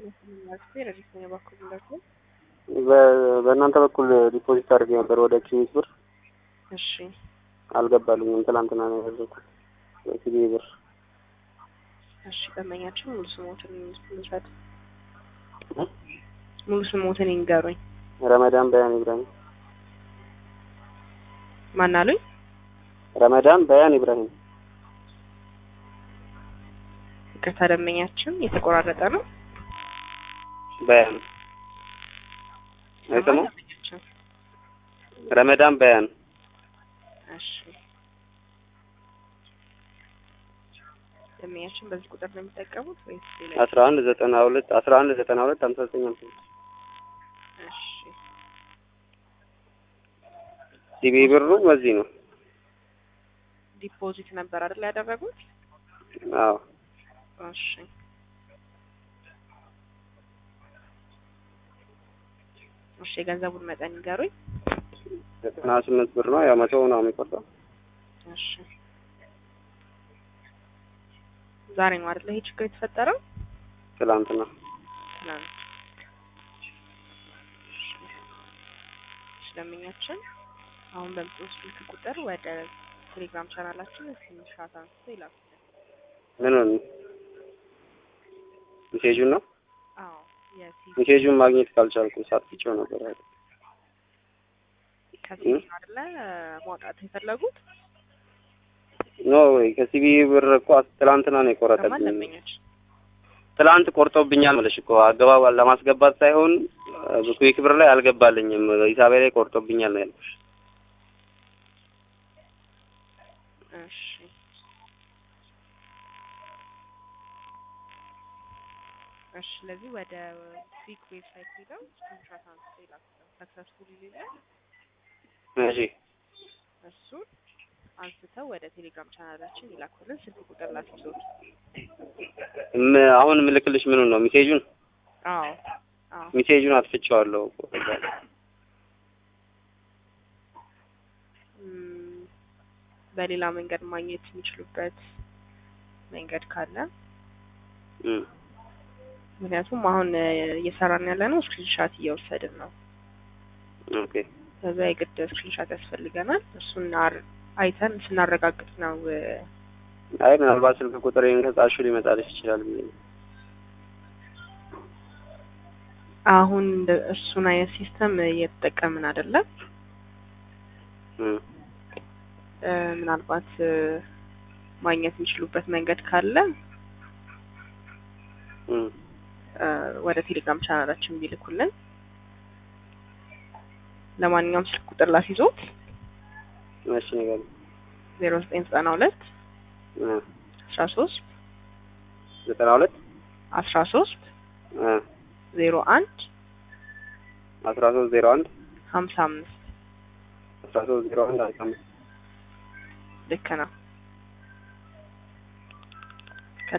በእናንተ በኩል ዲፖዚት አድርጌ ነበር ወደ ኪኒስ ብር እሺ አልገባልኝም። ትላንትና ነው ያደረኩት በሲቢ ብር። እሺ ደንበኛችን ሙሉ ስሞትን ልውሰድ። ሙሉ ስሞትን ይንገሩኝ። ረመዳን በያን ኢብራሂም። ማን አሉኝ? ረመዳን በያን ኢብራሂም። ይቅርታ ደንበኛችን የተቆራረጠ ነው። በያን አይሰማም። ደንበኛችን ረመዳን በያን እሺ ደንበኛችን በዚህ ቁጥር ነው የሚጠቀሙት ወይስ ሌላ? አስራ አንድ ዘጠና ሁለት አስራ አንድ ዘጠና ሁለት ሀምሳ ዘጠኝ ሀምሳ ስድስት እሺ ሲቢ ብሩ በዚህ ነው። ዲፖዚት ነበር አይደል ያደረጉት? አዎ እሺ እሺ የገንዘቡን መጠን ይንገሩኝ። ዘጠና ስምንት ብር ነው። ያው መቶ ነው የሚቆርጠው። እሺ ዛሬ ነው አይደል ይሄ ችግር የተፈጠረው? ትላንትና ትናንት። እሺ ደንበኛችን አሁን በምትወስድ ስልክ ቁጥር ወደ ቴሌግራም ቻናላችን ስክሪንሾት አንስቶ ይላኩ። ምኑን ሜሴጁን ነው። አዎ የሲ ሜሴጁን ማግኘት ካልቻልኩ ሳትቼው ነበር አይደል? ከሲቪ ነው አይደለ ማውጣት የፈለጉት? ኖ ወይ ከሲቢ ብር እኮ ትላንትና ነው ከማን የቆረጠብኝ። ደንበኛችን? ትላንት ቆርጦብኛል ማለት እኮ አገባብ ለማስገባት ሳይሆን ኩዊክ ብር ላይ አልገባልኝም። ሂሳቤ ላይ ቆርጦብኛል ነው ያልኩሽ። እሺ እሺ ስለዚህ ወደ ፊክ ዌብሳይት ሄደው ስክሪንሾት አንስቶ ይላኩ። ሰክሰስፉል ይላል። እሺ እሱን አንስተው ወደ ቴሌግራም ቻናላችን ይላኩልን። ስልክ ቁጥር ላስይዞት። ም- አሁን ምልክልሽ ምኑን ነው? ሜሴጁን አዎ አዎ ሜሴጁን አጥፍቼዋለሁ እኮ ከዛ ላይ። እም፣ በሌላ መንገድ ማግኘት የሚችሉበት መንገድ ካለ እም። ምክንያቱም አሁን እ፣ እየሰራን ያለ ነው ስክሪንሻት እየወሰድን ነው። ኦኬ ከዛ የግድ ስክሪንሻት ያስፈልገናል። እሱን አር- አይተን ስናረጋግጥ ነው እ፣ አይ ምናልባት ስልክ ቁጥሬን ከጻፍሽው ሊመጣልሽ ይችላል ብዬ ነው። አሁን እንደ- እሱን አይነት ሲስተም እየተጠቀምን አይደለም። እም። እ፣ ምናልባት እ፣ ማግኘት የሚችሉበት መንገድ ካለ እም። እ፣ ወደ ቴሌግራም ቻናላችን ቢልኩልን። ለማንኛውም ስልክ ቁጥር ላስይዞት እሺ ነገር ዜሮ ዘጠኝ ዘጠና ሁለት እ አስራ ሶስት ዘጠና ሁለት አስራ ሶስት እ ዜሮ አንድ አስራ ሶስት ዜሮ አንድ ሀምሳ አምስት አስራ ሶስት ዜሮ አንድ አስራ አምስት ልክ ነው።